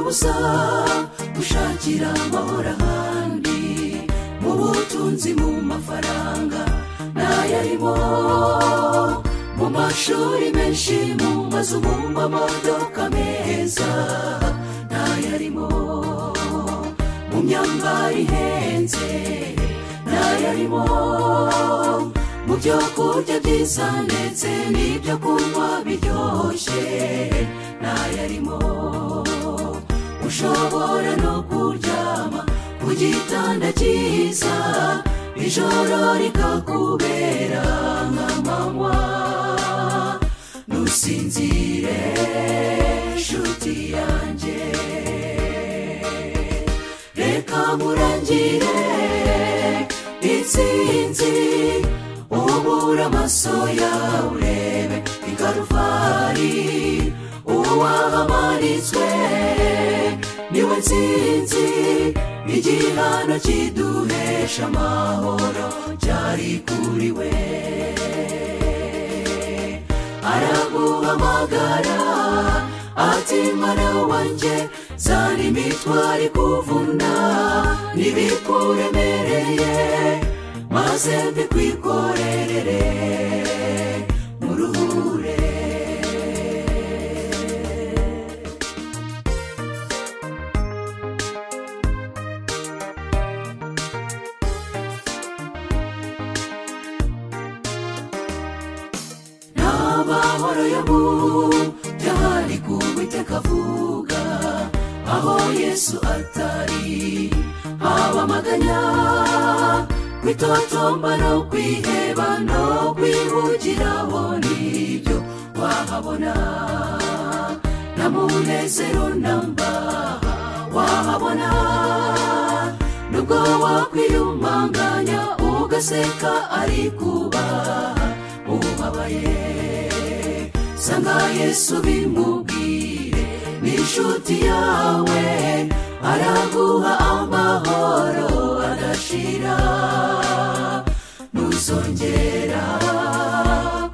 kuza gushakira amahoro ahandi mu butunzi mu mafaranga n'ayarimo mu mashuri menshi mu mazu mu mamodoka meza n'ayarimo mu myambaro ihenze n'ayarimo mu byo kurya byiza ndetse n'ibyo kunywa biryoshye n'ayarimo ushobora no kuryama ku gitanda cyiza ijoro rikakubera nk'amanywa ntusinzire nshuti yanjye reka nkurangire intsinzi ubura amaso yawe urebe ikaruvari uwahamanitswe niwe nsinzi igihano kiduhesha amahoro cyari kuri we araguhamagara ati mwana wanjye zana imitwaro ikuvuna n'ibikuremereye maze mbikwikorerere muruhure n'amahoro yo mu byari kubiteka avuga aho yesu atari haba amaganya kwitotomba no kwiheba no kwihugiraho nibyo wahabona na munezero namba wahabona nubwo wakwiyumanganya ugaseka ari kubaha ubabaye sanga yesu bimubwire ni inshuti yawe araguha amahoro adashira ntuzongera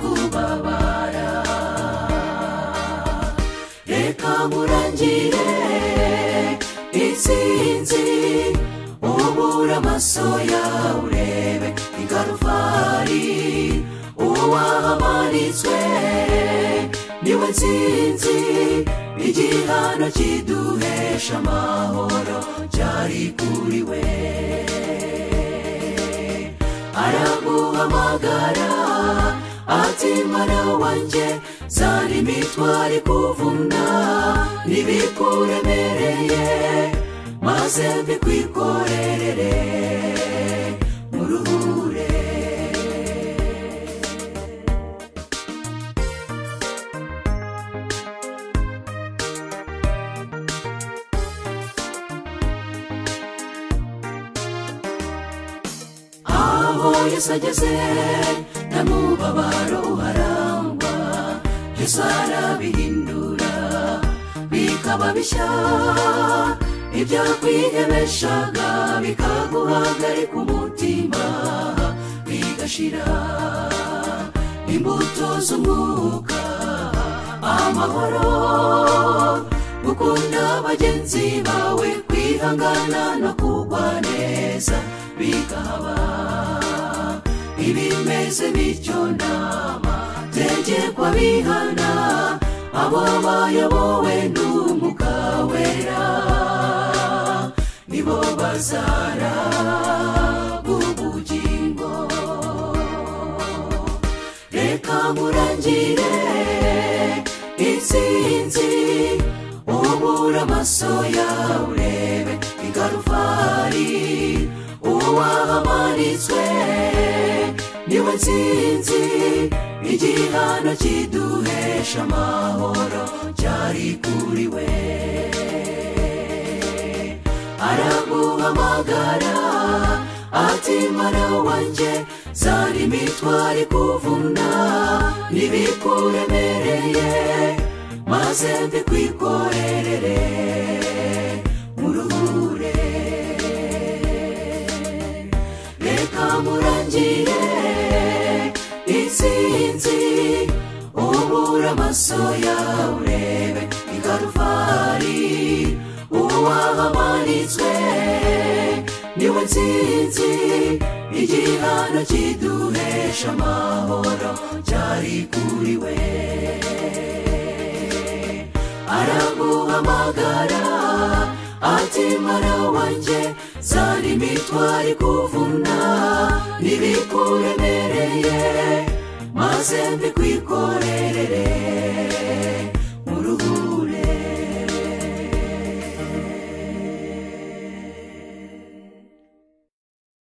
kubabara reka nkurangire intsinzi ubura amaso yawe urebe ingaruvari uwahamanitswe niwe nsinzi igihano kiduhesha amahoro cyari kuri we araguhamagara ati mwana wanjye zana imitwaro ikuvuna n'ibikuremereye maze mbikwikorerere muruhure aho yesu ageze n'amubabaro uharangwa yesu arabihindura bikaba bishya ibyakwihebeshaga bikaguhagarika umutima bigashira imbuto z'umwuka amahoro gukunda bagenzi bawe kwihangana no kugwa neza bikaba ibimeze bityo nama tegekwa bihana abo bayobowe n'umwuka wera nibo bazara ubugingo reka nkurangire intsinzi ubura amaso yawe urebe ingaruvari uwahamanitswe niwe nsinzi igihano kiduhesha amahoro cyari kuri we araguhamagara ati mwana wanjye zana imitwaro ikuvuna n'ibikuremereye maze mbikwikorerere muruhure reka nkurangire intsinzi ubura amaso yawe urebe ingaruvari wahamanitswe niwe nsinzi igihano kiduhesha amahoro cyari kuri we araguhamagara ati mwana wanjye zari imitwaro ikuvuna n'ibikuremereye maze mbikwikorere